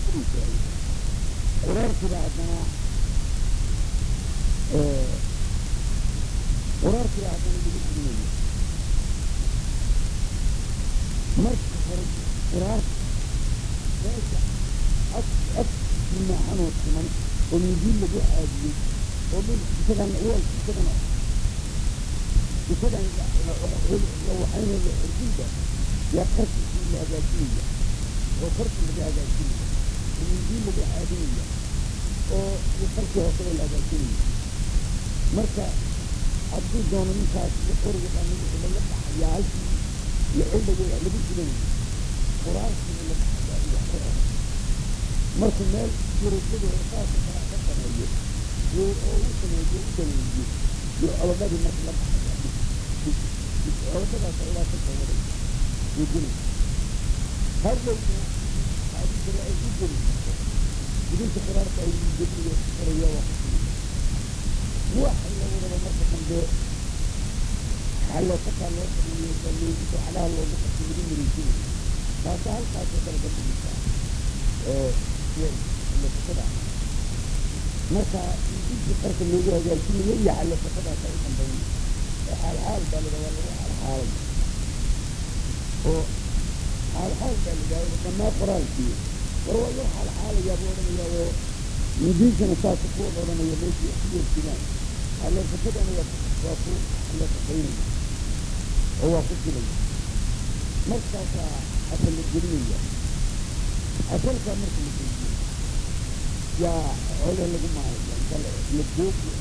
kudhunkaay quraarkiba haddana quraarkiba haddana lagu celinayo marka hore quraarka meesha af af maaxanoo siman oo midiin lagu caadiyey oo dhul isagan weel isagan isagan waxayna la xirginta yaa qarkiisii la hagaajinaya oo korkii laga hagaajinaya oo midiin lagu caadinaya oo iyo qarkii hooseba la hagaajinaya marka hadduu doono ninkaas qoriga dhamid laga dhaxayaa halkii laxildhago lagu jilanaya quraarkiina la dhaxayaa iyo qora markuu meel surujadu saasa kala ka sameeyo oo u sameeyo u daweeyo iyo colobadii marka la dhaxaya colobadaas ilaa ka sawaday uu geli hadowna xaadiisana ay u geli gudinta quraarka ay geliyo qoraya waa ku waxa la wadaba marka dambe xaloosakaa loo sameeyo sameeyo calaha loogu qabto lagu miriisinayo taasa halkaasoo kale ka dhigisa xaloosatada marka inti qarka loogu hagaajinayo iyo xaloosatadaasa u dambayn xaalxaal baa laga waa lagu xaalxaalay oo xaalxaal baa ladhahay dhamaa qoraalkii war waa loo xaalxaalayaa buu odhanayaa oo mudiinkana saasa ku odhanaya meeshii ku yeerjinaan xaloosatadana waa waa ku xaloosataynaya oo waa ku jiraya markaasaa asal la gelinaya asalkaa marka la geliyo yaa xoole lagu maalaya inta la gooyo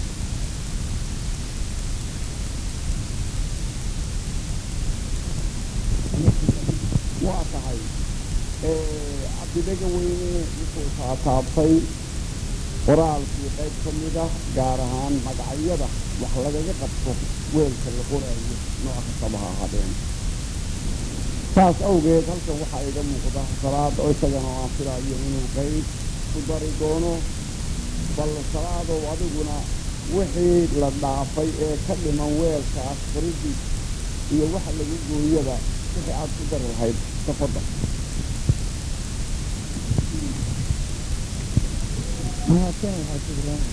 waa tahay cabdidaga weyne wuxuu taataabtay qoraalkii qayb ka mid ah gaar ahaan magacyada wax lagaga qabto weelka la qoraayo nooc kastaba ha ahaadeen saas awgeed halkan waxaa iga muuqda salaad oo isagana aan filaayo inuu qayb ku dari doono bal salaadow adiguna wixii la dhaafay ee ka dhiman weelkaas qoridii iyo waxa lagu gooyaba wixii aada ku dari lahayd tafadal mahadsan waxaa jira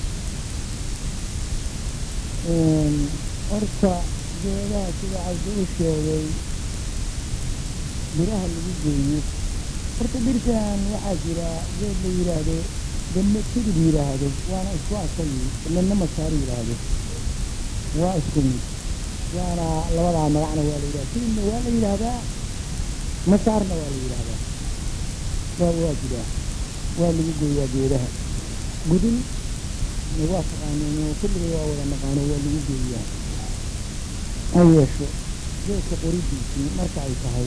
horta geedaha sida cabdi u sheegay biraha lagu geeyo horta birkan waxaa jira geed la yidhaahdo dame tidib yidhaahdo waana isku asagi midna masaaro yidhaahdo waa isku mid waana labadaa magacna waa la yidhahda tidibna waa la yidhaahdaa masaarna waa la yidhaahdaa waa waa jiraa waa lagu gooyaa geedaha gudin waa taqaaneen kulliga waa wada naqaano waa lagu geeyaa ha yeesho geedka qoridiisii marka ay tahay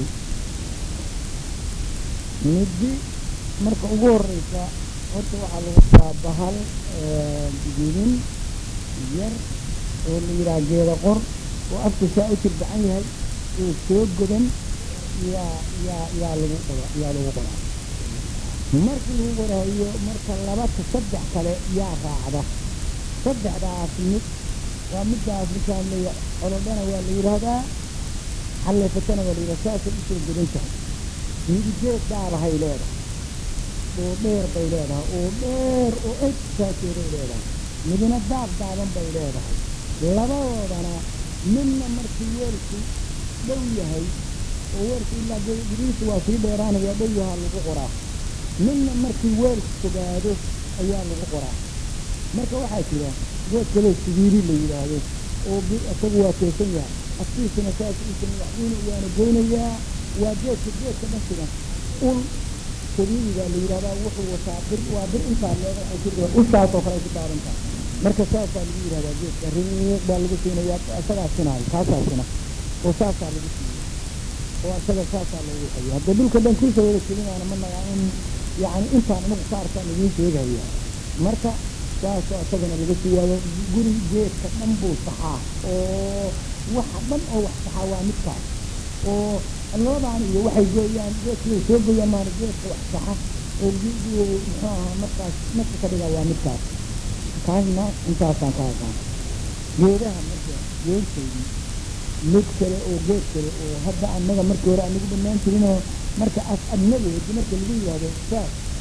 middi marka ugu horeysa horta waxaa lagu taa bahal gudin yar oo la yidhaha geeda qor oo afka saa u tirbacan yahay oo soo godan yaa yaa yaa lagu qora yaa lagu qoraa markii lagu qoraayo marka labata saddex kale yaa raacda saddexdaas mid waa middaas markaan leeya colodhana waa la yidhaahdaa xalleefatana waa la yidhahda saasay usoo godan tahay midigeed dhaarahay leedahay oo dheer bay leedahay oo dheer oo eg saaseeday leedahay midna daab daaban bay leedahay labadoodana midna markii weelku dhow yahay oo weelku ilaa giriisa waa sii dheeraanaya dhow yahaa lagu qoraa midna markii weelku fogaado ayaa lagu qoraa marka waxaa jira geed kaloo sibiiri la yidhaahdo oo isagu waa teesan yahay afkiisana saas usan waxuuna waana goynayaa waa geedka geedka dhasiga ul sabiiri baa la yidhahdaa wuxuu wataa bir waa bir intaa leega ay ku ushaasoo kale ay ku taaban tahay marka saasaa lagu yidhahdaa geedka riiq baa lagu siinayaa isagaa sinaayo kaasaa sina oo saasaa lagu siiya oo isaga saasaa loogu hayo hadda dhulka dhan kuisa wada kelinaana ma nagaa in yacni intaan anagu ka arkaan idiin sheegaya marka saasoo isagana laga siiyaayo guri geedka dhan buu saxaa oo waxa dhan oo wax saxaa waa midkaas oo labadaan iyo waxay gooyaan geedkay soo gooyaan maana geedka wax saxa oo muxuu ahaa markaas nafka ka dhigaa waa midkaas kaasna intaasaan ka aqaan geedaha marka geedkaydii mid kale oo geed kale oo hadda annaga markii hore anagu dhammaan jirinoo marka as adnadeedi marka lagu yidhaahdo saas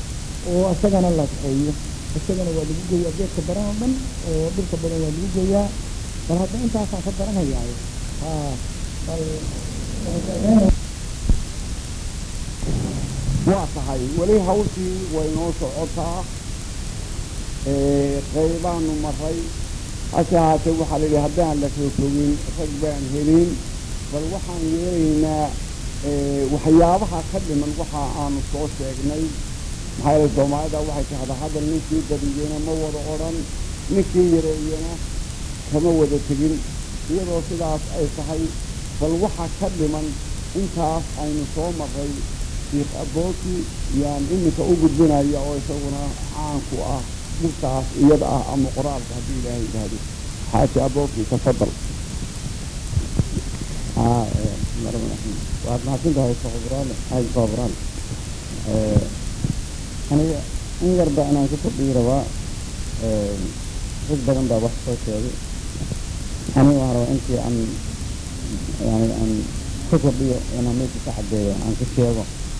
oo isagana la kaxeeyo isagana waa lagu geeyaa geedka baran oo dhan oo dhirka badan waa lagu geeyaa bal hadda intaasaan ka baranayaayo ha bal waa tahay weli hawshii way noo socotaa qaybaanu maray hase haatee waxaa la yidhi haddaan la roogrogin rag baan helin bal waxaan yeelaynaa waxyaabaha ka dhiman waxa aanu soo sheegnay maxaa yeele soomaalida waxay tahdaa hadal ninkii badiyena ma wada odhan ninkii yareeyena kama wada tegin iyadoo sidaas ay tahay bal waxa ka dhiman intaas aynu soo maray shiikh abooti yaan iminka u gudbinaya oo isaguna caanku ah dhirtaas iyada ah ama qoraalka haddii ilaahay yidhaahdo xaaji abooti tafadal waad mahadsantahay soqobraale ay soqobraale aniga in yarba inaan ku kordhiyi rabaa rag badan baa wax soo sheegay aniga waxaan rabaa intii aan yani aan ku kordhiyo inaan meesha ka caddeeyo aan ku sheego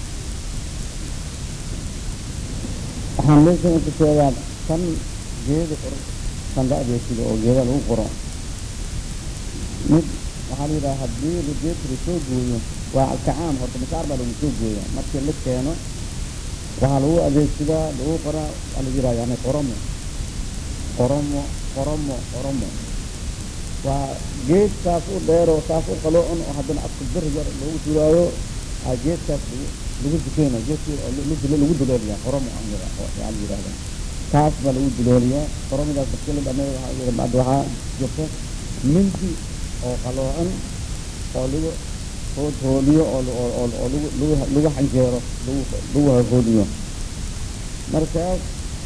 waxaan meesha ku sheegaa kan geeda qor kan la adeegsado oo geeda lagu qoro mid waxaa la yidhaha haddii lageedka lasoo gooyo waa alkacaam horta masaar baa lagu soo gooya markii la keeno waxaa lagu adeegsadaa lagu qoraa waa la yidhaha yani qoromo qoromo qoromo qoromo waa geed saas u dheeroo saas u qaloocan oo haddana afka bir yar lagu duraayo aa geedkaas lagu lagu dukeyna geedkii oo lagu duleeliyaa qoromo yaa la yidhahda taas baa lagu duleeliyaa qoromidaas markii la dhameeyo waxaa bacda waxaa jirta mindi oo qaloocan oo lagu hooliyo oo oo lagu lagu lagu xanjeero lagu lagu hooliyo markaas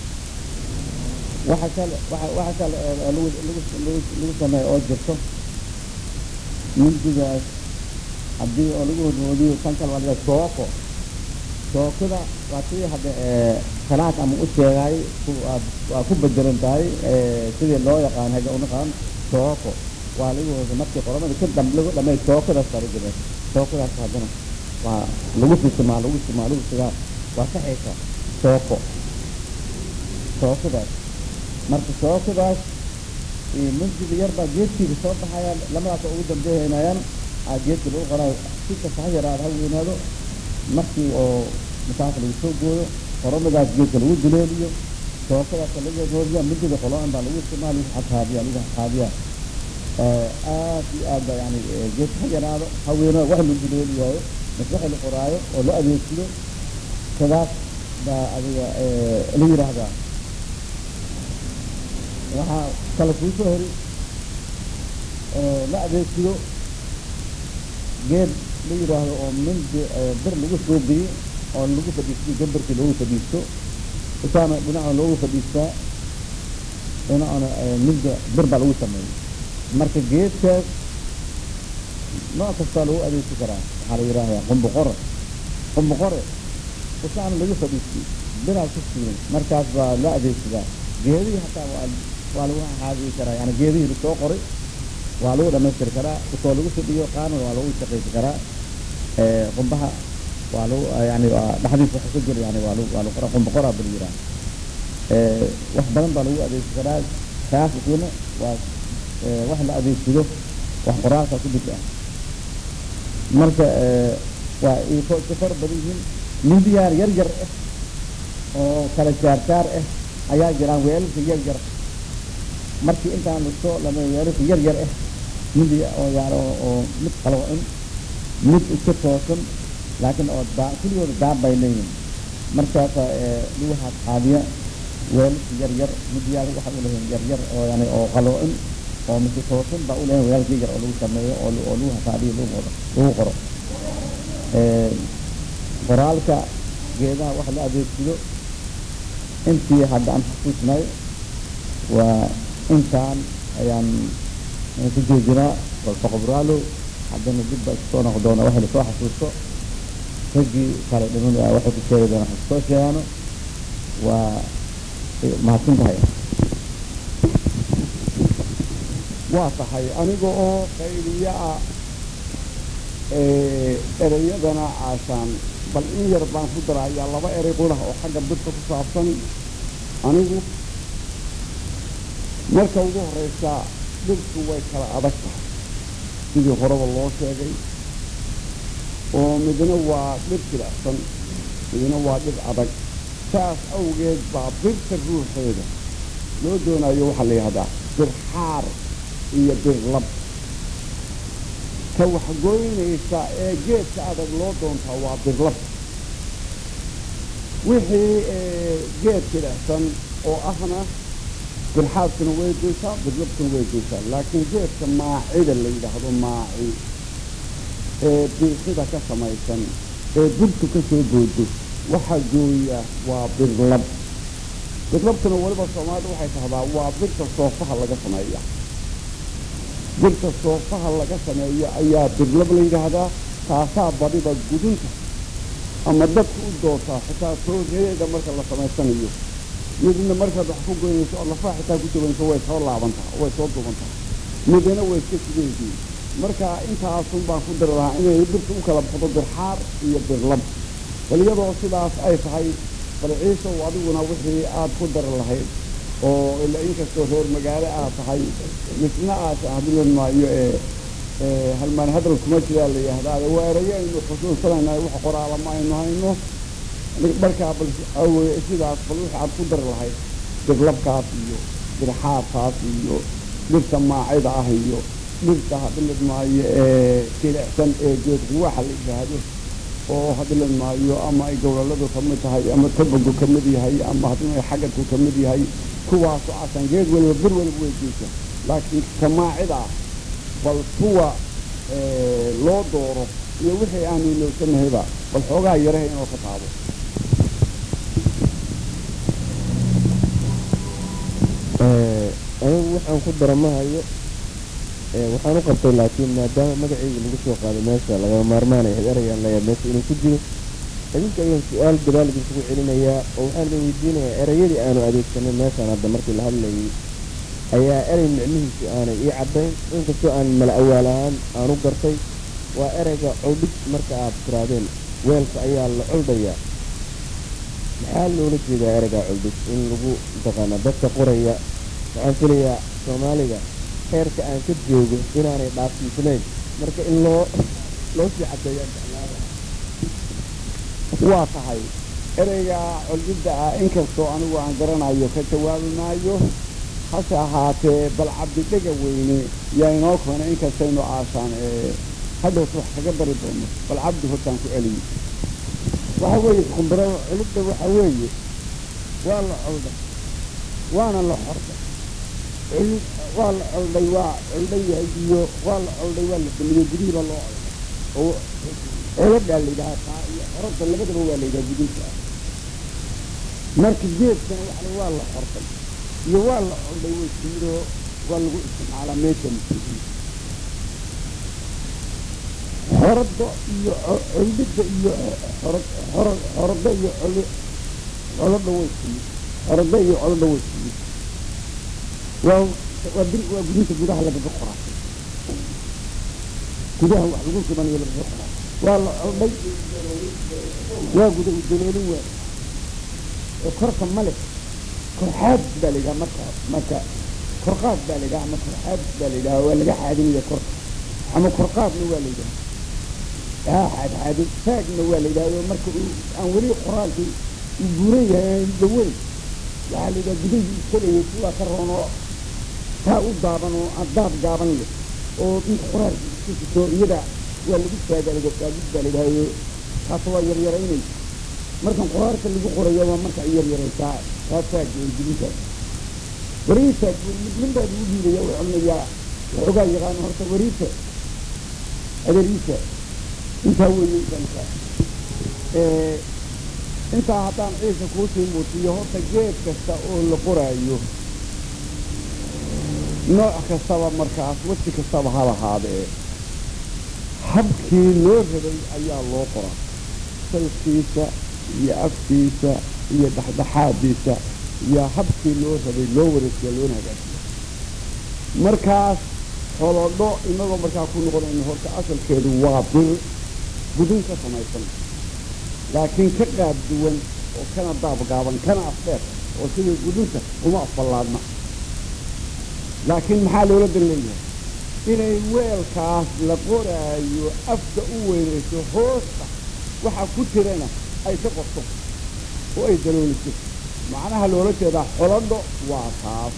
waxa kale waxa waxa kale lagu lagu lagu lagu sameeyo oo jirto mindigaas haddii oo lagu hooliyo kan kale waa laga sooko sookada waa tii hadda salaad ama u sheegay waa ku bedelan tahay sidii loo yaqaan haga unaqaan sooko waa lagu hoosa markii qoramada ka dam lagu dhamay sookadaas baa lagu jira sookadaas haddana waa lagu fisimaa lagu simaa lagu sigaa waa saxaysa sooko sookadaas marka sookadaas mindiga yar baa geedkiida soo baxaya lamadaas oo ugu dambeehaynayaan aa geedka lagu qorayo si kasta ha yaraada ha weynaado markii oo masaaka lagu soo gooyo qoromadaas geedka lagu duleeliyo sookadaas laga hooriya mindiga qoloan baa lagu isticmaal lagu xataabiya lagu xataabiya aad iyo aad ba yani geedka ha yaraado ha weynaado wax lagu duleeliyayo mas waxa la qoraayo oo la adeegsado sidaas baa adiga la yidhaahdaa waxaa kale kuusoo hori la adeegsado geed la yidhaahdo oo mindi bir lagu soo geyey oo lagu fadhiisto gambarkii loogu fadhiisto isaana dhinaca loogu fadhiistaa dhinacana minda bir baa lagu sameeyey marka geedkaas nooc kastaa lagu adeegsi karaa waxaa la yidhaahdaa qumboqore qumboqore isaana lagu fadhiistay biraa ku siiran markaas baa la adeegsadaa geedihii hataa waa waa lagu xaadiyi karaa yani geedihii lasoo qoray waa lagu dhamaystiri karaa isoo lagu fadhiyo qaarna waa lagu shaqaysi karaa qumbaha waa lagu yani dhexdiisa waxa ku jira yani waa lagu waa lagu qoraa qumba qoraa bal yiraa wax badan baa lagu adeegsi karaa kaas isuna waa wax la adeegsado wax qoraalka ku dhig ah marka waa iiko iska far badan yihiin mindiyaar yar yar ah oo kala jaarjaar ah ayaa jiraan weelalka yar yar markii intaan lasoo lama weelalka yar yar ah mindi oo yani oo mid qaloocan mid iska toosan laakiin oo daa kuligooda daab bay leeyihin markaasa lagu xaadxaadiya weelalka yar yar midiyaal waxa u leeyihin yar yar oo yani oo qaloocan oo mise toosan baa u leeyihin weelalka yar yar oo lagu sameeyo oo oo lagu xaadiyo lagu qoro lagu qoro qoraalka geedaha waxa la adeegsado intii hadda aan xusuusnay waa intaan ayaan ku joojinaa balfaqobraalo haddana dib baa iskusoo noqon doona waxa lasoo xasuusto raggii kale dhiman waxay ku sheegi doonaa xasuustoo sheegaano waa mahadsan tahay waa tahay aniga oo qayliya ah ereyadana caashaan bal in yar baan ku darayaa laba erey qulah oo xagga birta ku saabsan anigu marka ugu horeysa dhirtu way kala adag tahay sidii horeba loo sheegay oo midna waa dhir jilicsan midna waa dhir adag saas awgeed baa birta ruuxeeda loo doonayo waxaa la yidhahdaa bir xaar iyo bir lab ka waxgoynaysa ee geedka adag loo doontaa waa birlab wixii geed jilicsan oo ahna birxaadkuna way goysaa birlabkuna way goysaa laakiin geedka maacida la yidhaahdo maaci ee biixida ka samaysan ee birtu ka soo goodo waxaa gooya waa birlab birlabkuna weliba soomaalida waxay tahdaa waa birta soofaha laga sameeya birta soofaha laga sameeyo ayaa birlab la yidhaahdaa taasaa badiba gudunta ama dadka u doortaa xitaa tooreeda marka la samaysanayo midna markaad wax ku goynayso oo lafaha xitaa ku jabanayso way soo laabantaa way soo dubantaa midna way iska sideedii marka intaasun baan ku dari lahaa inay birta u kala baxdo birxaar iyo birlab bal iyadoo sidaas ay tahay bal ciisow adiguna wixii aad ku dari lahayd oo ila inkastoo reer magaalo aad tahay misna aad hadlan maayo ee halmaan hadal kuma jiraa la yihahdaa waa erayo aynu xusuusanayna wax qoraala ma aynu hayno markaa bal awey sidaas bal wixii aad ku dari lahayd birlabkaas iyo birxaarkaas iyo dhirta maacida ah iyo dhirta hadlan maayo ee jilicsan ee geedquwaxa la yidhaahdo oo hadlan maayo ama ay gowlaladu ka mid tahay ama tabagu ka mid yahay ama hadla xagadku ka mid yahay kuwaasoo asan geed weliba bir weliba way geysa laakiin kamaacida ah bal kuwa loo dooro iyo wixii aanu ilowsanahayba bal xoogaa yaraha inoo ka taabo anigu waxaan ku dara ma hayo waxaan u qabtay laakiin maadaama magacayga lagu soo qaaday meesha lagama maarmaanaya erayaan leeyahay meesha inuu ku jiro idinka ayaan su-aal gadaal idinkugu celinayaa oo waxaan idin weydiinayaa erayadii aanu adeegsanay meeshaan hadda markii la hadlayay ayaa erey micnihiisu aanay ii caddayn inkastoo aan mala awaal ahaan aanu gartay waa ereyga coldhig marka aad tiraadeen weelka ayaa la coldayaa maxaa loola jeedaa ereygaa coldhig in lagu mataqaana dadka qoraya waxaan filayaa soomaaliga heerka aan ka joogo inaanay dhaafsiisnayn marka in loo loo sii caddeeyaan jeclaada waa tahay ereyga colgidda ah inkastoo anigu aan garanayo ka jawaabi maayo hase ahaatee bal cabdidhega weyne yaa inoo keena inkastaynu aashaan ee hadhowta wax kaga dari doono bal cabdi hortaan ku celiyo waxa weeye kumbiro culidda waxa weeye waa la colday waana la xorday culid waa la colday waa colday yahay iyo waa la colday waa la samiyey gudihii baa loo colday oo coladaa la yidhaha taa iyo xoradda labadaba waa la yidhaha gudinka ah marka geedkana waxa waa la xorday iyo waa la colday way siiro waa lagu isticmaalaa meesha muslimiin xoradda iyo colidda iyo xorad xorad xoradda iyo coli colodha way siiyey xoradda iyo colodha way siiyey waa waa bir waa gudinta gudaha lagaga qoraa gudaha wax lagu subanayo lagaga qoraa waa la colday waa guda daloolin waa oo korka male korxaad baa la yidhaha marka marka korqaad baa la yidhaha ama korxaad baa la yidhaha waa laga xaadinaya korka ama korqaadna waa la yidhaha haa xaadxaadin taagna waa la yidhahdo marka uu aan weli qoraalkii uu buuran yahay aan dhaweyn waxaa la yidhaha gudahii iskalayay kuwaa ka roon oo taa u daaban oo daab gaaban leh oo inta qoraalki isku sito iyada waa lagu taagaa laga taagid baa la yidhahdo taas waa yaryaraynaysa markan qoraalka lagu qorayo waa marka ay yaryaraysaa taa taagga ee gudintaas wariitaag nin baa lagu dhiibaya oo celinayaa waxoogaa yaqaano horta wariita adeeriisa intaa weeye danka intaa haddaan ciisa kuusii muutiyo horta geed kasta oo la qoraayo nooc kastaba markaas wasi kastaba ha lahaadee habkii loo rabay ayaa loo qoraa salkiisa iyo afkiisa iyo dhexdhexaadiisa iyo habkii loo rabay loo wareegsiya loona hagaajiya markaas holodho inagoo markaa ku noqonayno horta asalkeedu waa bir gudin ka samaysan laakiin ka qaab duwan oo kana daabgaaban kana afdheer oo sidai gudunta uma afballaadna laakiin maxaa loola dan leeyahay inay weelkaas la qoraayo afka u weynayso hoosta waxa ku jirana ay ka qorto oo ay dalooliso macnaha loola jeedaa xoladho waa taas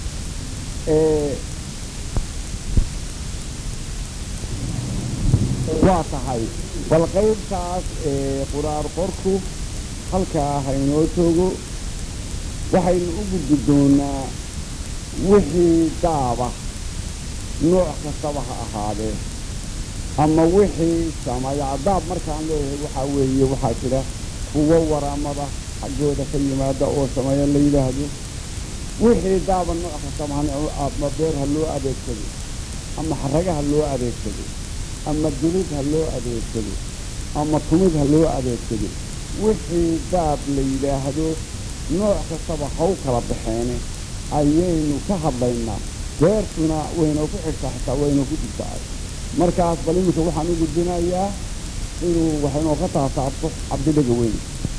waa tahay bal qaybtaas quraar qorku halkaa haynoo joogo waxaynu u gudbi doonaa wixii daaba nooc kastaba ha ahaadee ama wixii sameeya daab markaan leeyahay waxaa weeye waxaa jira kuwo waraamada xaggooda ka yimaada oo sameeya la yidhaahdo wixii daaba nooc kastaba ama beer ha loo adeegsado ama xaraga ha loo adeegsado ama dulid ha loo adeegsado ama tumid ha loo adeegsado wixii daab la yidhaahdo nooc kastaba haw kala baxeene ayaynu ka hadlaynaa beertuna waynoo ku xigtaa xitaa waynoo ku jirtaa markaas bal iminka waxaan u gudbinayaa inuu waxaynoo ka taasaabto cabdidhaga weyn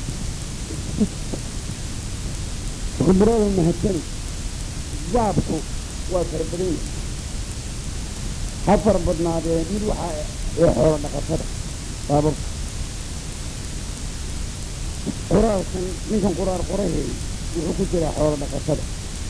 khibrada mahadsani daabku waa fara badan yahay ha fara badnaadee mid waxaa ee xoolo dhaqatada daababka qoraalkan ninkan qoraar qoraheey wuxuu ku jiraa xoolo dhaqatada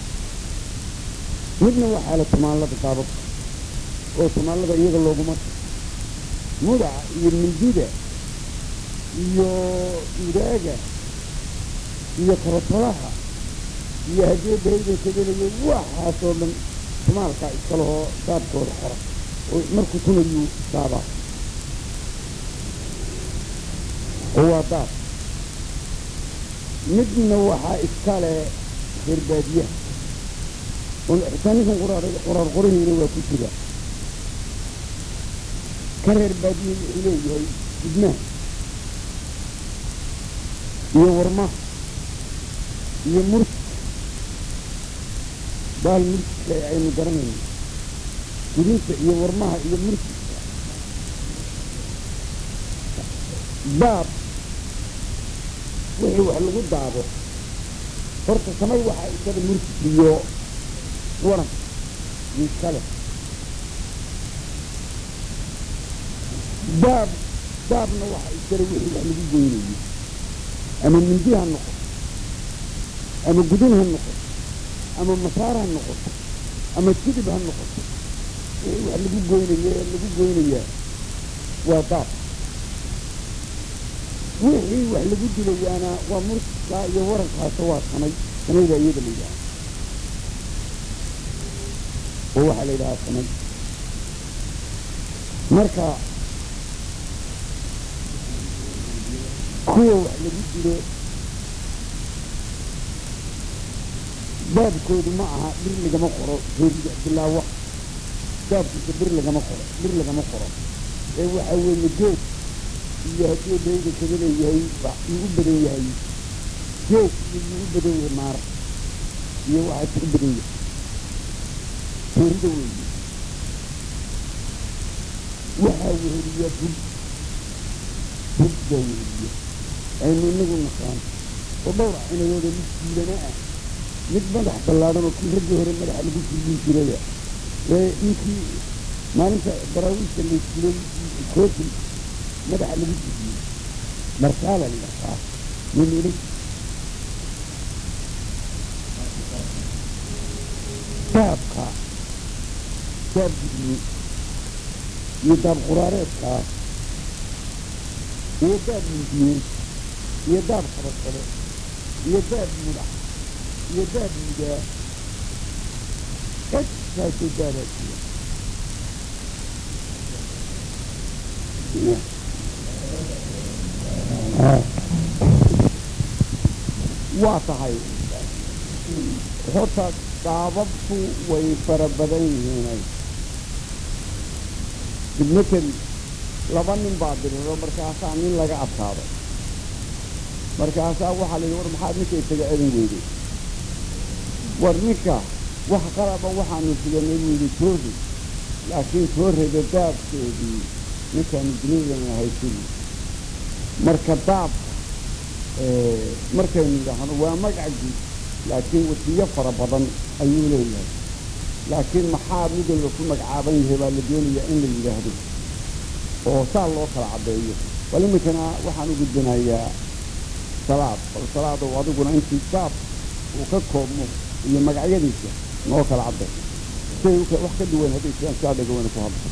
midna waxaa la tumaallada daababka oo tumaallada iyaga looguma mudaca iyo mindida iyo mudaaga iyo kabatolaha iyo haddii dayda kadelayo waxaasoo dhan tumaalkaa iskalehoo daabkooda qora oo markuu tumayuu daabaa oo waa daab midna waxaa iskale reerbaadiyaha xitaa ninkan qoraar qoraar qoraheyna waa ku jira ka reer baadiye wuxuu leeyahay gudmaha iyo warmaha iyo murti baal murtiska aynu garanayno gudinta iyo warmaha iyo murtiska daab wixii wax lagu daabo horta samay waxaa isada murti iyo waran iyo iskale daab daabna waxa iskale wixii wax lagu goynayo ama mindi ha noqoto ama gudin ha noqoto ama masaar ha noqoto ama jidib ha noqoto wixii wax lagu goynayo ee lagu goynayaa waa daab wixii wax lagu dilayaana waa murtiskaa iyo warankaasa waa samay samayda iyada la yidhaha oo waxaa la yidhahaa samay marka kuwa wax lagu dilo daabkoodu ma aha bir lagama qoro geerida bilaawa daabkiisa bir lagama qoro bir lagama qoro ee waxaa weeye geed iyo haddii dayda kaga leeyahay yuu u badan yahay geed iyo yuu u badan yahay maar iyo waxaas u badan yahay geerida weeye waxaa weheliya bul bul baa weheliya aynu inagu naqaan oo dhowr cinayooda mid jiilana ah mid madax ballaadhan oo kii raggii hore madaxa lagu jilin jiraya ee ninkii maalinta daraawiishka la jilay kootin madaxa lagu jiliyey marsaala la dhahaa nin ila daabka daab gudmi iyo daab quraareedkaa iyo daab mindiyeed iyo daab qabasale iyo daab mudax iyo daab mudaa kasaasoo daabaa jira waa tahay horta daababku way fara badan yihiinay dibmatel laba nin baa diriro markaasaa nin laga adkaado markaasaa waxaa la yidhi war maxaad ninka isaga celin weyday war ninka wax qalaba waxaanu siganay buu yidhi toori laakiin toorreda daabkeedii ninkaanu duniyadana haysin marka daabka markaynu yidhaahno waa magac guud laakiin wasiyo fara badan ayuu leeyahay laakiin maxaa mid walba ku magacaaban yahay baa la doonayaa in la yidhaahdo oo saa loo kala caddeeyo bal iminkana waxaan u gudbinayaa salaad bal salaadow adiguna intii baab uu ka koobmo iyo magacyadiisa noo kala cadday say wax ka duwan hadday jiraan saa dhagawana ku hadlo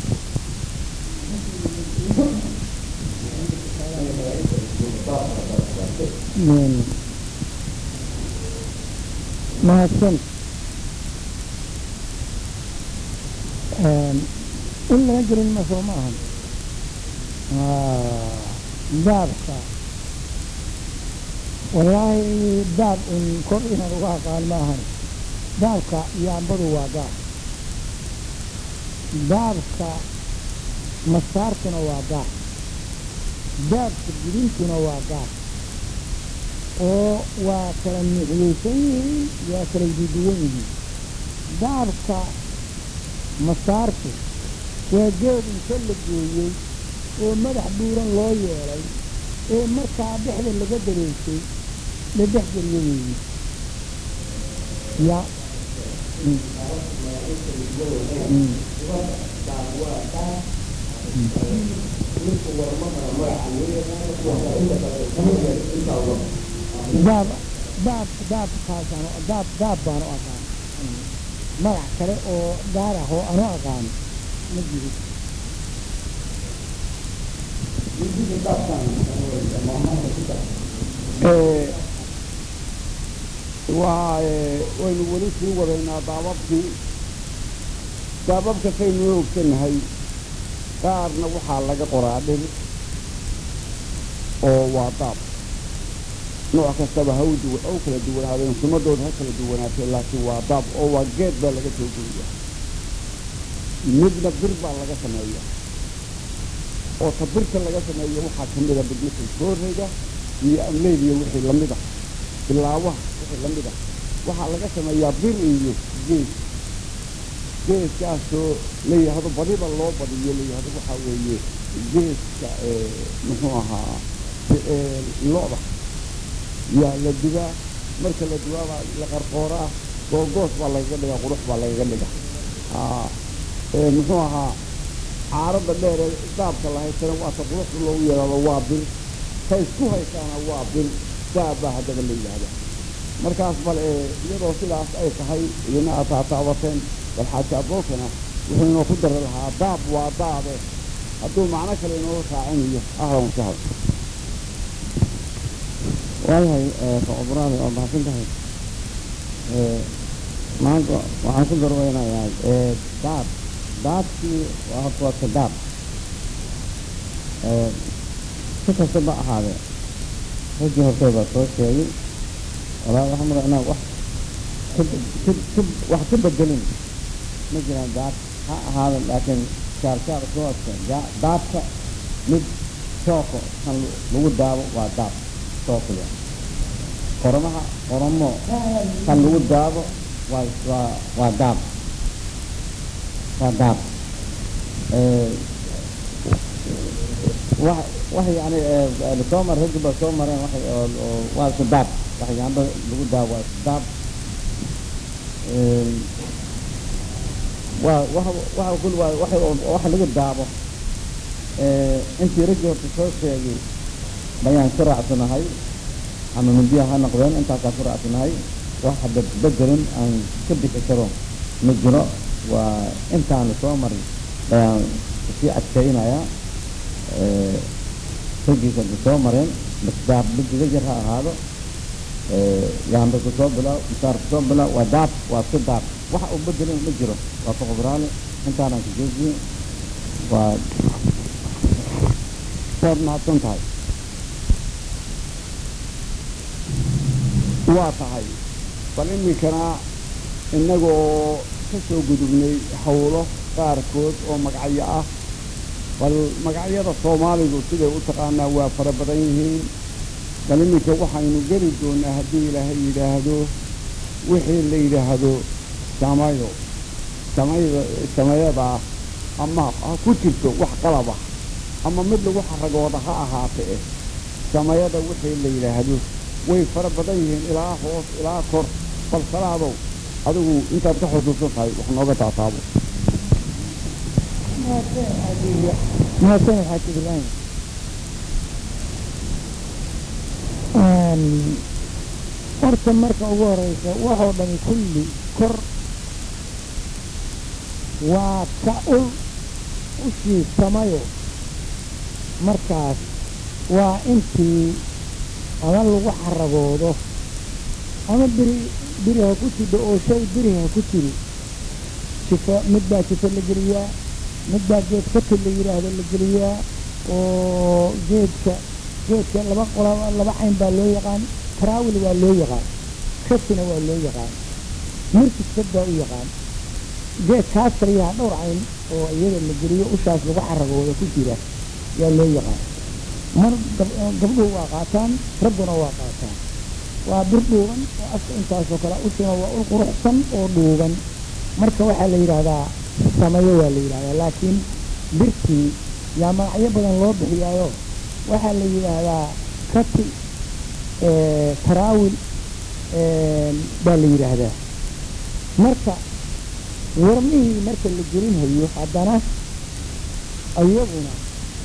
mahadsan in laga gelin ma soo ma ahan daabka wallaahi daab un kor inaan uga aqaan ma ahan daabka yaambadu waa daab daabka masaartuna waa daab daabka gudintuna waa daab oo waa kala nuuciyeysan yihiin waa kala duduwan yihiin daabka masaartu waa geed inta la gooyey oo madax buuran loo yeelay ee markaa dhexda laga dareysay la dhex geliyo weeye ya daab daab daabkaasaan daab daab baan u aqaan magac kale oo gaar ah oo anu aqaan ma jiro waa waynu weli sii wadaynaa daababkii daababka saynu ogsannahay qaarna waxaa laga qoraa dhir oo waa daab nooc kastaba ha u duwa oo kala duwanaadeen sumadooda ha kala duwanaatee laakiin waa daab oo waa geed baa laga soo geliya midna bir baa laga sameeya oo ta birta laga sameeya waxaa ka mida bidmithal sooreyga iyo amleydiya wixii lamid ah bilaawaha wixii lamid ah waxaa laga sameeyaa bir iyo geed geedkaasoo la yidhaahdo badiba loo badiyo la yidhahdo waxaa weeye geedka muxuu ahaa lo-da yaa la dubaa marka la dubaabaa la qarqooraa googoos baa lagaga dhigaa qurux baa lagaga dhiga muxuu ahaa caaradda dheere daabka la haysana waata quruxda loogu yeelaado waa bir ta isku haysaana waa bir daab baa haddaba la yidhaahda markaas bal iyadoo sidaas ay tahay idina aad taataabateen bal xaaji abookana wuxuu inoo ku dari lahaa daab waa daabe hadduu macno kale inoo raacinayo ahlan wasahlan waayahay socobraada waa mahadsan tahay maanta waxaan ku darweynayaa daab daabkii waa horta waa kadaab si kastaba ahaadee raggii hortay baa soo sheegay walaa waxaa mara inaan wax wax ka bedelin ma jiraan daab ha ahaada laakiin shaarsaar sooska daabka mid shooko kan lagu daabo waa daab sookiya qoramaha qoramo kan lagu daabo waa waa waa daab waa daab wax wax yani soo mar raggi ba soo mareen wax oo waa isku daab wax yaamba lagu daabo waa isku daab waa wa waxa kul waa wax wax lagu daabo intii raggii horta soo sheegay bayaan ku raacsanahay ama mindiya ha noqdeen intaasaa ku raacsanahay wax hadda bedelin aan ka bixi karo ma jiro waa intaanu soo marin ayaan sii adkaynayaa raggiisa soo mareen daab bidiga jar ha ahaado yaamba kusoo bilaw misaar kusoo bilaw waa daab waa si daab wax uu bedelin ma jiro waa kuqubraale intaanaan kajeediye waa waad mahadsan tahay waa tahay bal iminkana innagoo ka soo gudubnay hawlo qaarkood oo magacyo ah bal magacyada soomaalidu siday u taqaanaa waa fara badan yihiin bal iminka waxaynu geli doonaa haddii ilaahay yidhaahdo wixii la yidhaahdo samayo samayda samayadaa ama ha ku jirto wax qalab ah ama mid lagu xaragooda ha ahaate eh samayada wixii la yidhaahdo way fara badan yihiin ilaa hoos ilaa kor bal salaadow adigu intaad ka xusuusan tahay wax nooga taataabo mahadsan xaaji ibraahim horta marka ugu horeysa waxoo dhami kulli kor waa ka ul ushii samayo markaas waa intii ama lagu xaragoodo ama biri biri ha ku jidho oo shay biri ha ku jiri sifo mid baa sifo la geliyaa mid baa geed kati la yidhaahdo la geliyaa oo geedka geedka laba qola laba cayn baa loo yaqaan taraawil waa loo yaqaan katina waa loo yaqaan mirkiskad baa u yaqaan geedkaas kaliyaha dhowr cayn oo iyada la geliyo ushaas lagu xaragooda ku jira yaa loo yaqaan mar gabdhuhu waa qaataan ragguna waa qaataan waa bir dhuuban oo afka intaasoo kale ushuna waa ul quruxsan oo dhuuban marka waxaa la yidhaahdaa samayo waa la yidhahdaa laakiin birtii yaa magacyo badan loo bixiyaayo waxaa la yidhaahdaa kati taraawil baa la yidhaahdaa marka warmihii marka la gelinhayo haddana iyaguna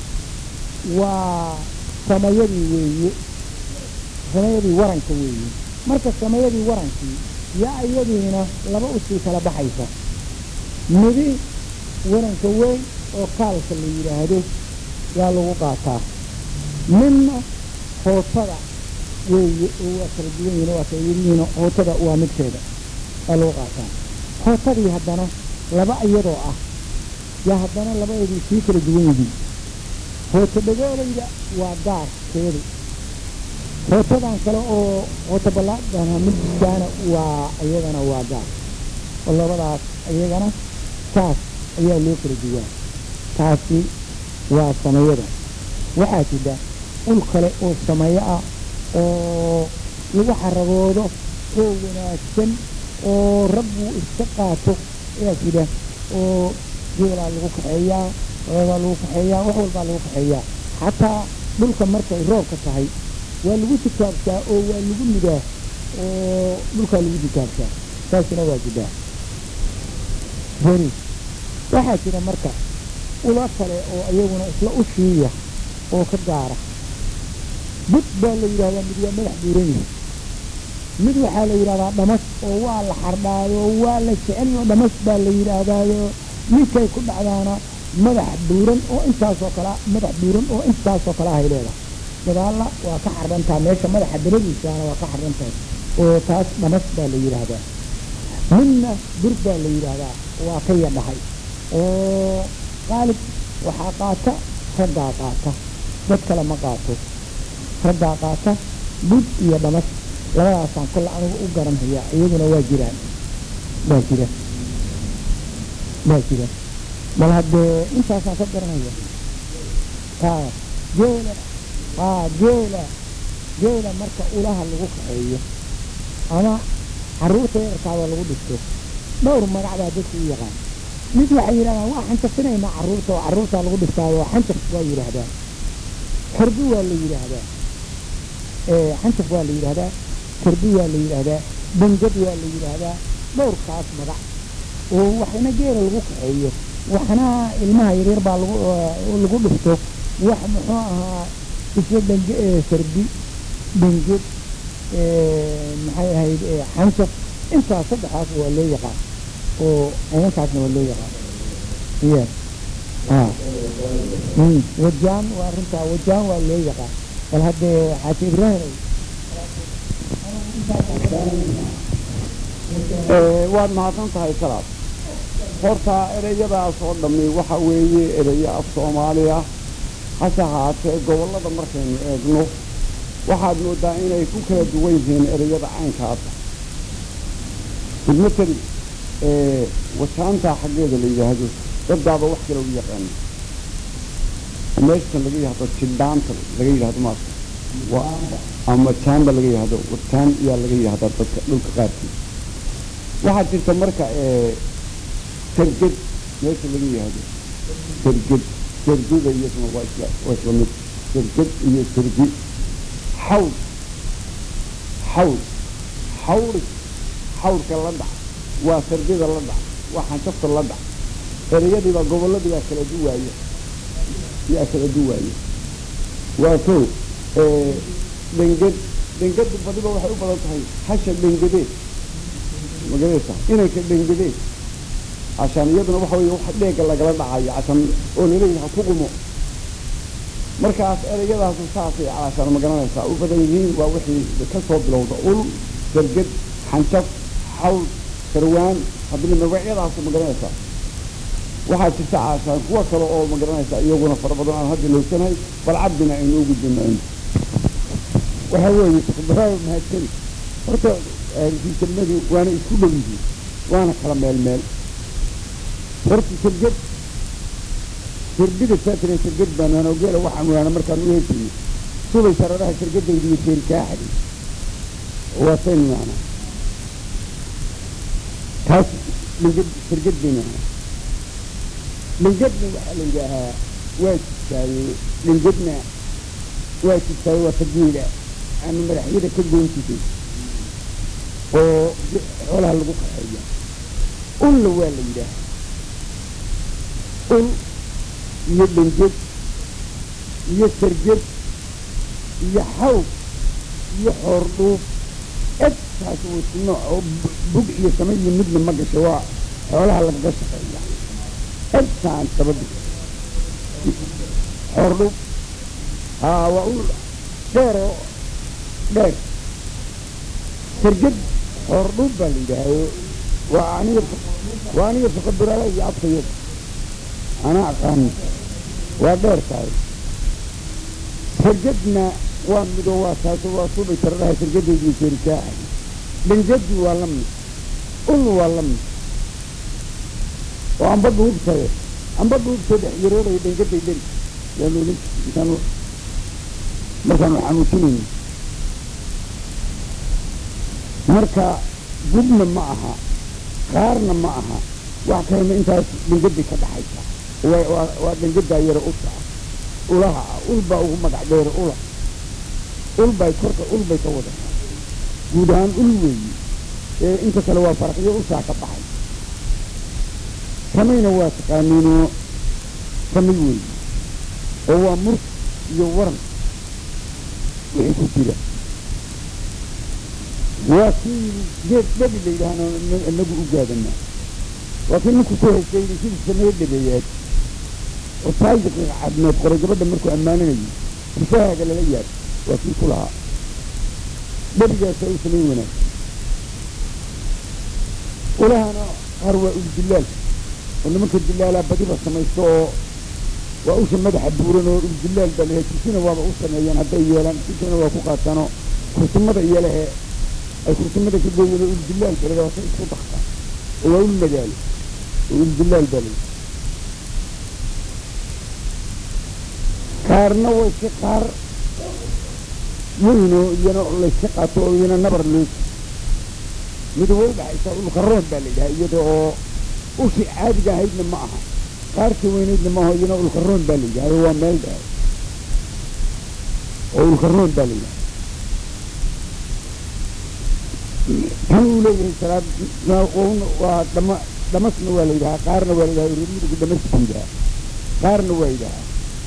waa samayadii weeye samayadii waranka weeye marka samayadii warankii yaa iyadiina laba usii kala baxaysa midi waranka weyn oo kaalka la yidhaahdo yaa lagu qaataa midna hootada weeye oo waa kala duwan yihin waa kala yirihiin hootada waa midkeeda yaa lagu qaataa hootadii haddana laba iyadoo ah yaa haddana labadeedii sii kala duwan yihiin hooto dhagoolayda waa gaarkeedu hootadan kale oo hooto ballaadana midkaana waa iyadana waa gaar oo labadaas iyagana saas ayaa loo kala duwaa taasi waa samayada waxaa jira ul kale oo samayo ah oo lagu xaragoodo oo wanaagsan oo rabbu iska qaato ayaa jira oo geelaa lagu kaxeeyaa oobaa lagu kaxeeyaa wax walbaa lagu kaxeeyaa xataa dhulka markay roobka tahay waa lagu tikaabsaa oo waa lagu nidaa oo dhulkaa lagu tikaabsaa taasina waa jidaa beri waxaa jira marka ula kale oo iyaguna isla ushiiya oo ka gaara bud baa la yidhahdaa mid waa madax buuran yahay mid waxaa la yidhahdaa dhamas oo waa la xardhaayo waa la jecelyo dhamas baa la yidhaahdaayo ninkay ku dhacdaana madax buuran oo intaasoo kala madax buuran oo intaasoo kale ahay leedahay dagaalla waa ka xardhantaha meesha madaxa dabadiisaana waa ka xardhantahay oo taas dhamas baa la yidhaahdaa midna bur baa la yidhaahdaa waa ka yadhahay oo qaalib waxaa qaata raggaa qaata dad kale ma qaato raggaa qaata bud iyo dhamas labadaasaan kolle anigu u garanhayaa iyaguna waa jiraan waa jira waa jira bal haddee intaasaan ka garanaya haa geela haa geela geela marka ulaha lagu kaxeeyo ama carruurta yarkaada lagu dhisto dhowr magac baa dadku u yaqaan mid waxay yidhahdaan waa xanjafinaynaa carruurta oo carruurtaa lagu dhistaayo xanjaf waa yidhaahdaa xirbi waa la yidhaahdaa xanjaf waa la yidhaahdaa xirbi waa la yidhaahdaa bangad waa la yidhaahdaa dhowrkaas magac oo waxna geela lagu kaxeeyo waxna ilmaha yaryar baa lagu lagu dhifto wax muxuu ahaa isla dhange sardi dhanged maxay ahayd xanjaf intaas saddexaas waa loo yaqaan oo ciidankaasna waa loo yaqaan iya wajaan waa runtaa wajaan waa loo yaqaan bal haddee xaaji ibraahim waad mahadsan tahay salaad horta ereyadaas oo dhammi waxa weeye ereyo af soomaali ah hase haatee gobollada markaynu eegno waxaad moodaa inay ku kala duwan yihiin ereyada caynkaasa bilmatali wasaanta xaggeeda la yidhaahdo daddaaba wax kale u yaqaana meeshan laga yidhahdo jildhaanta laga yidhahdo maarka ama jaamba laga yidhahdo wataan iyaa laga yidhahdaa dadka dhulka qaarkiisa waxaa jirta marka sarged meesha laga yidhahdo sarged sargida iyaduna waa isla waa isla mid sarged iyo sargi xawl xawl xawri xawrka la dhac waa sardida la dhac waa xanjafta la dhac ereyadiibaa gobolladii baa kala duwaaya yaa kala duwaaya waa kow dhenged dhengadu badiba waxay u badan tahay hasha dhengadeed magaraysa inanka dhengadeed cashaan iyaduna waxa weeye wax dheega lagala dhacayo cashaan oo laleeyahay ha ku qumo markaas ereyadaasu saasay calashaan ma garanaysaa u badan yihiin waa wixii ka soo bilowda ul sarged xanjaf xawl sarwaan haddina magacyadaasu ma garanaysaa waxaa jirta caashaan kuwa kale oo ma garanaysaa iyaguna fara badan aan hadda loosanahay bal cabdina aynu ugu jinayno waxaa weeye ikhbaraar mahadsani horta fiisamadu waana isku dhow yihiin waana kala meel meel horta sarged sarbida saatire sarged baan waana ogeela waxaan waana markaan u heesayno subay sararaha sargadayda iyo jeerikaaxadi waa sayn maana taas dhingad sarged baynu ahaa dhingadna waxaa la yidhaahaa waa jirtaaye dhingadna waa jirtaaye waa tageeda ama madaxyada ka goyn jirtay oo xoolaha lagu qaxeeya ulla waa la yidhaahaa ul iyo dhinged iyo sarged iyo xaw iyo xoordhuub egtaas uu isku nooc oo bug iyo sama iyo midna ma gasho waa xoolaha lagaga shaqeeya egtaan sabab xoordhuub haa waa ul dheer oo dheer sarged xoordhuub baa la yidhaahayo waa aniga waa aniga fakabiraala iyo afkayada ana aqaani waa dheer tahay sargadna waa mido waa taaso waa subay tararaha sargadeedii jeerikaaxa dhangadi waa la mid ul waa la mid oo amba dhuubtaye amba dhuubtoo dhex yarooraya dhangaday dheri yaanu olin intaan markaanu xanuujinayno marka gubna ma aha qaarna ma aha wax kalena intaas dhangaday ka dhaxaysa waa dhangadaa yaro usha ah ulaha ah ul baa ugu magac dheere ula ul bay korka ul bay ka wadataa guud ahaan ul weeyi ee inta kale waa farqiyo ushaa ka baxay samayna waa taqaaniinoo samay weeyi oo waa murk iyo waran wixii ku jira waa kii geed dhabi la yidhaahno inagu u gaadanaa waa kii ninku ku heysayni sidii sameeye dhabeeyaad oo taayiqi cadmeed qoray gabadha markuu ammaaninayo rifahaaga lala yaab waa kii ku lahaa dhabigaasa u samayn wanaag ulahana qaar waa uldilaal oo nimanka dilaalaa badiba samaysto oo waa usha madaxa buuran oo uldilaal baa layahay kursina waaba u sameeyaan hadday yeelaan kursina waa ku qaataanoo kursimada iyalehe ay kursimada ka gooyeen oo uldilaal baa layahay wasa isku dakta oo waa ul magaalo oo uldilaal baa layahay qaarna way iska qaar weynoo iyana layska qaato oo iyana nabar loosi mid way udhaxaysaa ulkaroon baa la yidhaha iyada oo ushi caadiga ahaydna ma aha qaarka weynaydna maaho iyana ulkaroon baa la yidhaha waa meel dhahay oo ulkaroon baa la yidhaha kan uu leeyahay salaad waa dhama dhamasna waa la yidhahaa qaarna waa la yidhaha rumudugu dhamas buu yidhahaa qaarna waa yidhahaa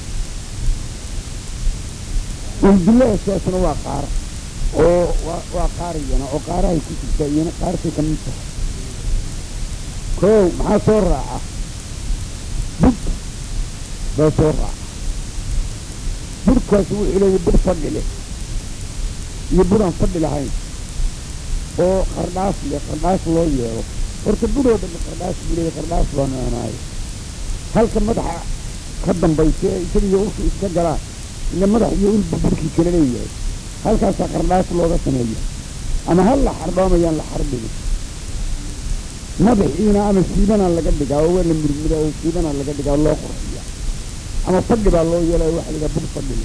uldilaashaasna waa qaar oo waa qaar iyana oo qaarahay ku jirtaa iyana qaartay ka mid tahay kow maxaa soo raaca bud baa soo raaca budkaas wuxuu leeyahay bud fadhi leh iyo budaan fadhi lahayn oo qardhaas leh qardhaas loo yeelo horta budoo dhamma qardhaas buu leeyahay qardhaas baanu anaayo halka madaxa ka dambaysa ee isaga iyo ushu iska galaan ila madax iyo ulba burkii kala leeyahay halkaasaa qardhaas looga sameeya ama hal la xardhoomayaan la xardhigo madaxiina ama siibanaa laga dhigaa oo waa la murmudaa oo siibanaa laga dhigaa loo qurxiya ama fadhi baa loo yeelaya waxa la yidhaha bur fadhile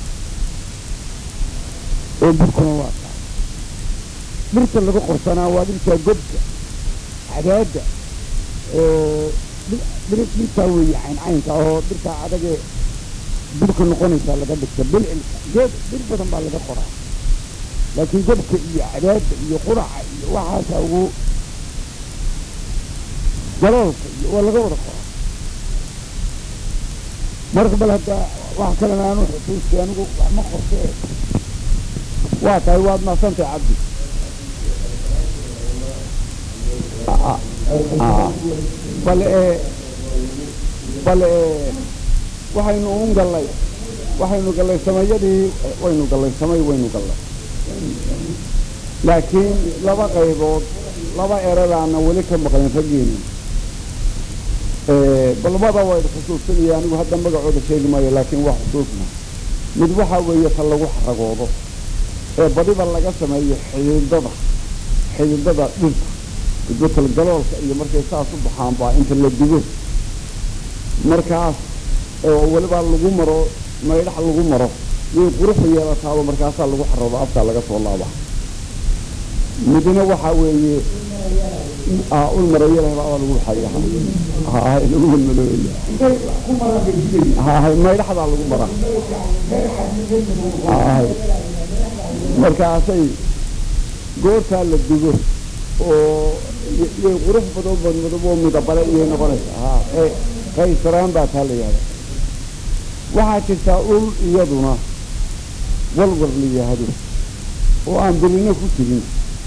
oo burkuna waa taa dhirta lagu qorsanaa waa dhirtaa godka cadaadda dhirtaa weeye cayncaynka oo dhirtaa adagee burka noqonaysaa laga dhigta bilcilka geed bir badan baa laga qoraa laakiin gobka iyo cadaadda iyo quraca iyo waxaasa ugu galoolka iyo waa laga wada qoraa marka bal hadda wax kalena aanu xusuustay anigu wax ma qortee waa tahay waad maasantay cabdi bal ee bal ee waxaynu un gallay waxaynu gallay samayadii waynu gallay samay waynu gallay laakiin laba qaybood laba eradaana weli ka maqlin raggeeni balmada waa xusuusanaya anigu hadda magacooda sheegi maayo laakiin waa xusuusna mid waxaa weeye ta lagu xaragoodo ee badiba laga sameeyo xididada xididada dhirta isbetel galoolka iyo markay saas u baxaan baa inta la digo markaas oo weliba lagu maro maydhax lagu maro yay quruxu yeelataaba markaasaa lagu xaroodo afkaa laga soo laaba midna waxaa weeye ul mareeyalaha baa lagu xaya lagu malmalooya maydhaxdaa lagu maraa markaasay goortaa la digo oo yay qurux badan badmadab oo midabale iyay noqonaysaa qaysaraan baa taa la yihahda waxaa jirtaa ul iyaduna walwar la yihahdo oo aan bilina ku jirin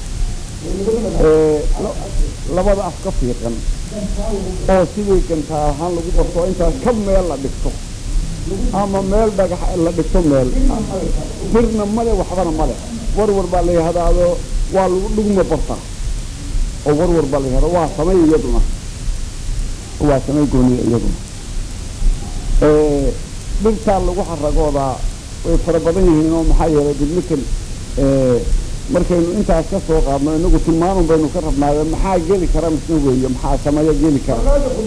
labada af ka fiiqan oo sidii gantaa ahaan lagu qorto intaas ka meel la dhigto ama meel dhagax la dhigto meel birna male waxbana male warwar baa la yihahdaado waa lagu dhugma bartaa oo warwar baa la yihahda waa samay iyaduna waa samay gooniya iyaduna dhirtaa lagu xaragoodaa way fara badan yihiin oo maxaa yeelay bilmitel markaynu intaas ka soo qaadno inagu tilmaanun baynu ka rabnaayo maxaa geli kara misna weeye maxaa sameeyo geli kara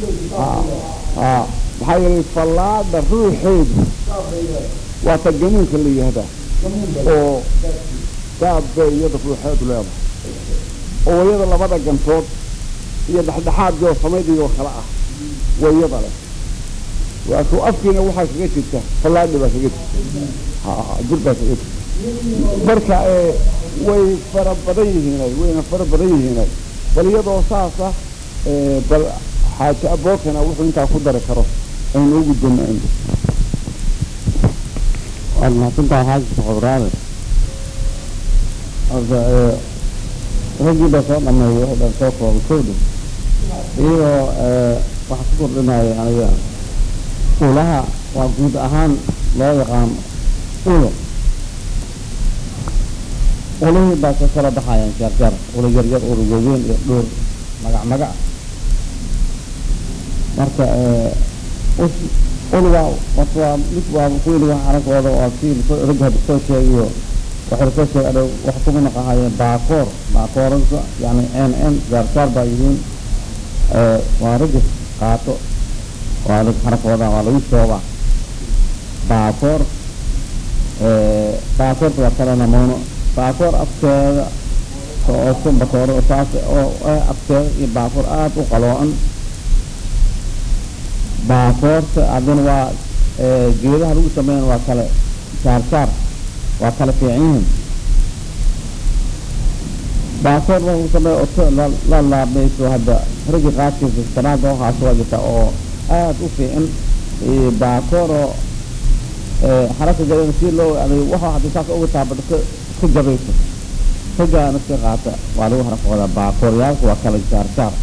maxaa yeelay fallaada ruuxeedu waa ta gamuunka la yihahdaa oo gaab bay iyada ruuxeedu leedahay oo iyada labada gantood iyo dhexdhexaadkioo samaydiioo kale ah wayada leh waa ku afkiina waxaa kaga jirta fallaadhi baa kaga jirta jir baa kaga jirta marka way fara badan yihiinay wayna fara badan yihiinay bal iyadoo saasa bal xaaji abookana wuxuu intaa ku dari karo aynu ugu dona waad mahadsantahay xaaji soqobraale horta raggii baa soo dhameeyay oo dhan soo kooba kowdha iyagoo waxa ku kordhinaya aniga ulaha waa guud ahaan loo yaqaan ulo ulihii baa ka kala baxayaan jaarjaar ulo yaryar ulo waaweyn iyo dhowr magac magac marka ul waa horta waa mid waa kuwili wax arankooda waa kii ragga hadda soo sheegayo waxay lasoo sheegay adhow wax kuma naqahayeen baakoor baakooranka yani n n jaarjaar baa yihiin waa ragga qaato waa rag xarakooda waa lagu shoobaa baakoor baakoorta waa kala namoono baakoor afkeeda oo sumbatooro saas oo afkeeda iyo baakoor aada u qaloocan baakoorta haddana waa geedaha lagu sameeyan waa kale saarsaar waa kala fiican yihiin baakoor waa lagu sameeya oto la laabayso hadda raggi qaadkiisa sanaada waxaas waa jirta oo aada u fiican baakoor oo xaraka gadan si loo aday waxa hadda saas uga taabado ka ka jabayso raggaana iska qaata waa lagu harakoodaa baakooriyaalka waa kala saarsaar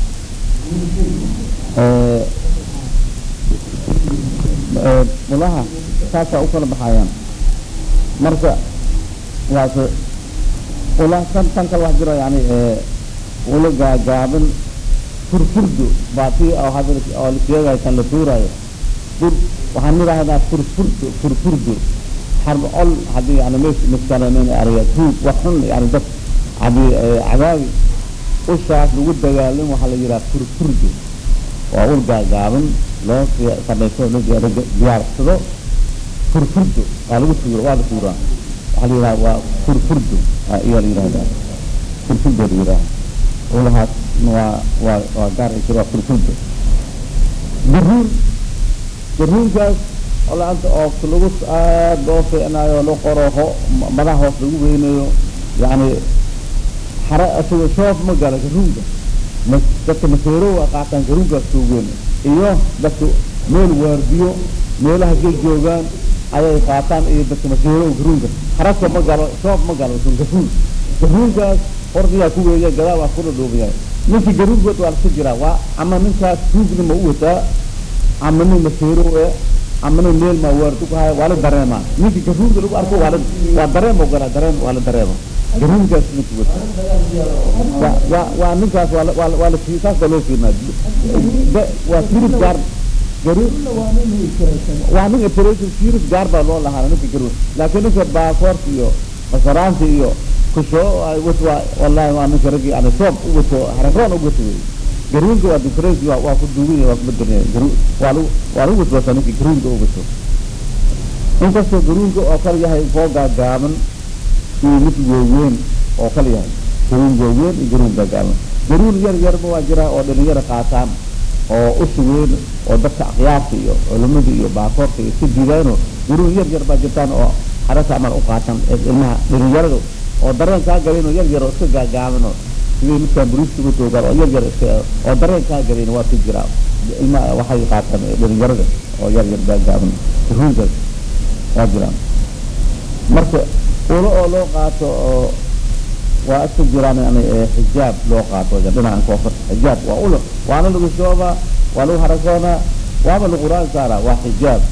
ulaha saasaa u kala baxayaan marka waase ula tan tan kale wax jiro yani ula gaagaaban furfurdo baa tii oo hadda oo la sheegayo kan la tuurayo fur waxaan nidhaahdaa furfurdo furfurdo xarb ol haddii yani meesha miskalenin ariga tuug wax xun yani dad haddii cadaawi ushaas lagu dagaalin waxaa la yidhaha furfurdo waa ul gaagaaban loo samaysto diyaarsado furfurdo waa lagu tuura waa la tuuraa waxaa la yidhaha waa furfurdo ayaa la yidhahdaa furfurdo la yidhaha ulahaas waa waa waa gaar ay jiro waa furfurdo garuur garuurkaas oo la-anta oo lagu aad loo fiicnaayo la qoro ho madax hoos lagu weynayo yani xara isaga shoof ma gala garuunka ma dadka maseerow a qaataan garuunkaas soo weyn iyo dadka meel waardiyo meelaha gel joogaan ayay qaataan iyo dadka maseerow garuunka xarasa ma galo shoof ma galo garuun garuunkaas hordiyaa ku weeya gadaal waa ku dhadhuubiyaa ninkii garuunkood waa lasu jiraa waa ama ninkaas tuugna ma u wataa ama nin maseerow eh ama nin meel maa waardi ku haya waa la dareemaa ninkii garuunka lagu arko waa la waa dareem ogolaa dareem waa la dareema garuunkaas ninki wata waa waa waa ninkaas waa la- waa la- waa la sii saas baa loo fiirnaa Da- waa firib gaar garuun waa nin operation firib gaar baa loo lahaa ninka garuun laakiin ninka baakoorka iyo masaraanta iyo kusho ay wato waa wallahi waa ninka raggi yani soob u wato hararoon u wato wey garuunka waa difference waa waa ku duugan yahay waa ku bedelan garuun waa lagu waa lagu waswasa ninka garuunka u wato inkastoo garuunka oo kale yahay koo gaagaaban iyo mid waaweyn oo kale yahay garuun waaweyn iyo garuun gaagaaban garuun yar yarba waa jira oo dhalinyaro qaataan oo usi weyn oo dadka akyaarta iyo culimada iyo baakoorka iyo iska diidaano garuun yar yar baa jirtaan oo xarasa amal u qaatan ee ilmaha dhalinyarada oo dareen kaa galin oo yar yar oo iska gaagaaban oo sidii midkaan buriiska uga toogaan oo yar yar iska oo dareen kaa galin waa ku jira ilma waxay qaataan ee dhalinyarada oo yar yar gaagaaban garuunkaas waa jiraan marka ulo oo loo qaato oo waa iska jiraan yani ee xijaab loo qaato dhinacan koofar xijaab waa ulo waana lagu shoobaa waa lagu harasoonaa waaba lagu quraan saaraa waa xijaab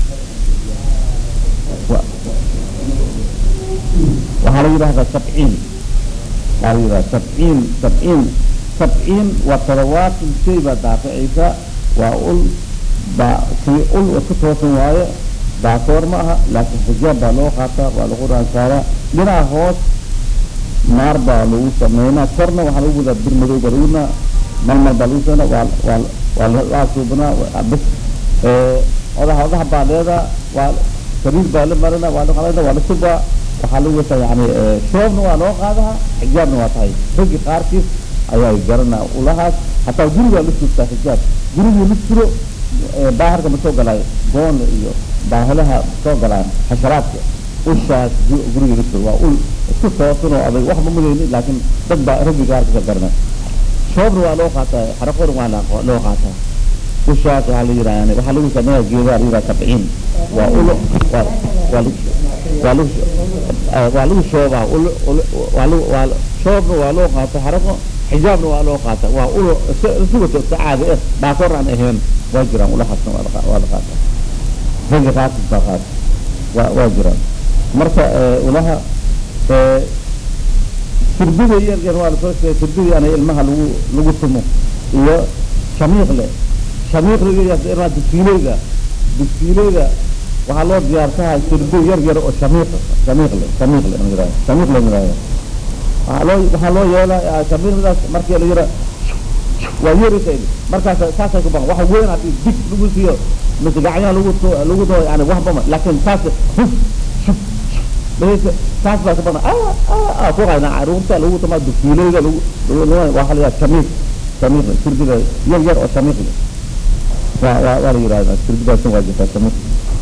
Wa- waxaa la yidhahdaa sabciin waxaa la yidhahdaa sabciin sabciin sabciin waa toddobaatan shay baa daaficaysa waa ul baa si ul iska toosan waaye baakoor ma aha laakiin xijaab baa loo qaataa waa lagu raansaaraa dhinaca hoos naar baa lagu sameynaa korna waxaa lagu wadaa bir madow baa lagu wadaa malmal baa lagu sameynaa waa waa waa la suubinaa waa bas ee odaha odaha baa leedaa waa sariir baa la marina waa la qalina waa la subaa waxaa lagu wataa yani ee, shoobna waa loo qaadaha xijaabna waa tahay raggi qaarkiis ayaa garanaa ulahaas hataa gurigaa la suugtaa xijaab gurigii la suro ee, baaharka ma soo galaayo goona iyo baahalaha soo galaan xasharaadka ushaas gu- guriga la suro waa ul isku toosan oo adag waxba mudayni laakiin dad baa raggi qaarkiis a garanaa shoobna waa loo qaataa xaraqoona waa la- loo qaataa ushaas waxaa la yidhaha yani waxaa lagu sameeya geedaa la yidhaha sabciin waa ulo waa waa lagu waa lagu eh, waa lagu shoobaa ulo ulo waa lagu waa shoobna waa loo qaata xaraqo xijaabna waa loo qaata waa ulo sugato iska caadi eh baakoor aan ahayn waa jiraan ulahaasna waa la qa- waa la qaata ragga qaarkiis baa qaata waa waa jiraan marka eh, ulaha eh, sirbida yar yar waa lasoo sheegay sirbida yani ilmaha lagu lagu tumo iyo shamiiqle shamiiqliga iyo ilmaha dugsiileyda dugsiileyda waxaa loo diyaarsahay sirbi yar yar oo shamiiq shamiiqle shamiiqle la yidhahdo shamiiqle la yidhahdo waxaa loo waxaa loo yeelaa shamiiqdaas markii la yidhahdo waa yeeraysa markaas saasay ku baqan waxa weyn haddii dig lagu siiyo mise gacyaha lagu to lagu doo yani waxbama laakiin saas huf shuf dhahaysa saas baa ka badan ah ah ah ku qayna caruurta lagu tama dugsiileyda lagu lagu waxa la yidhahda shamiiq shamiiq sirbida yar yar oo shamiiq leh waa waa waa la yidhahdaa sirbidaasna waa jirtaa shamiiq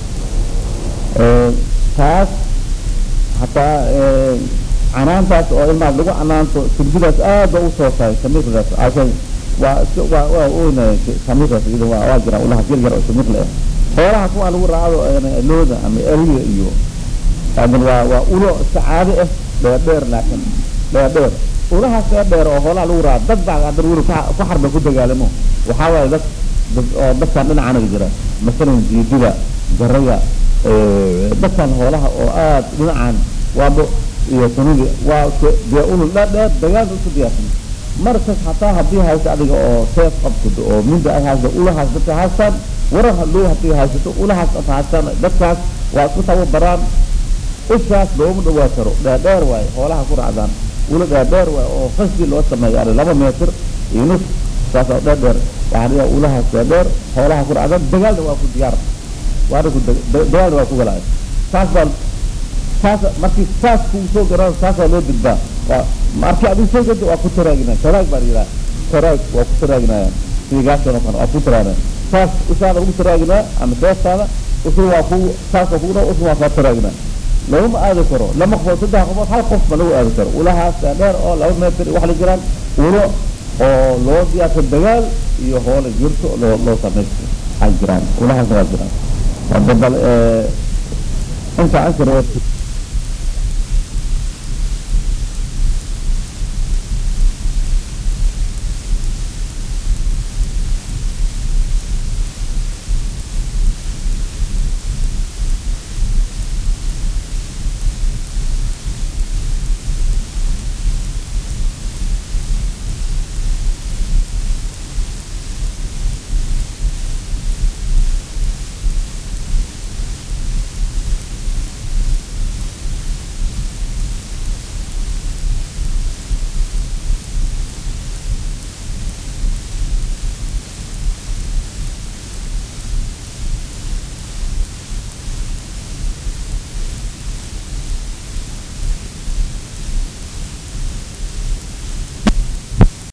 taas hataa canaantaas oo ilmaha lagu canaanto sirbidaas aad ba usoo tahay shamiiqdaas asan waa iska waa waa oynaya shamiiqdaas iyada waa waa jiraan ulaha yar yar oo shamiiq leh xoolaha kuwaan lagu raacdo ee looda ama eriga iyo laakin waa waa ulo iska caadi ah dheerdheer laakin dheerdheer ulahaas dheerdheer oo xoolaha lagu raaco dad baa hadan weli ku ku xarba ku dagaalamo waxaa waaye dad dad- oo dadkan dhinacanaga jira masalan jiidida garaga dadkan xoolaha oo aad dhinacan waabo iyo sunidi waa isku- dee ulul dheerdheer dagaalka isku diyaarsan markas hataa haddii haysto adiga oo seef qabsado oo minda ay haysto ulahaas dadka haystaan warar hadhow haddii haysato ulahaas ad haystaan dadkaas waa isku tababaraan ushaas looma dhawaa karo dheerdheer waaye xoolaha ku raacdaan ula dheerdheer waaye oo qasdi loo sameeyo yani laba meetir iyo nus saas oo dheerdheer waxaa dhigaa ulahaas dheerdheer xoolaha ku raacdaan dagaalna waa ku diyaar waana ku dag- da- dagaalna waa ku galaya saas baa saas markii saas kuu soo garaan saasaa loo didbaa waa markii adigu soo gado waa ku taraagina taraag baa la yidhaha taraag waa ku taraaginaya sidii gaashan oo kale waa ku taraagina saas ushaada lagu taraaginaa ama seeftaada usu waa ku saasoo kugu dha usu waa kaa taraagna laguma aadi karo lama qofood saddex qofood hal qof ma lagu aadi karo ulahaas dheer oo laba meter wax la jiraan ulo oo loo diyaarsa dagaal iyo hoola jirto loo loo samaysto ay jiraan ulahaasna waa jiraan hadda bal inta ansar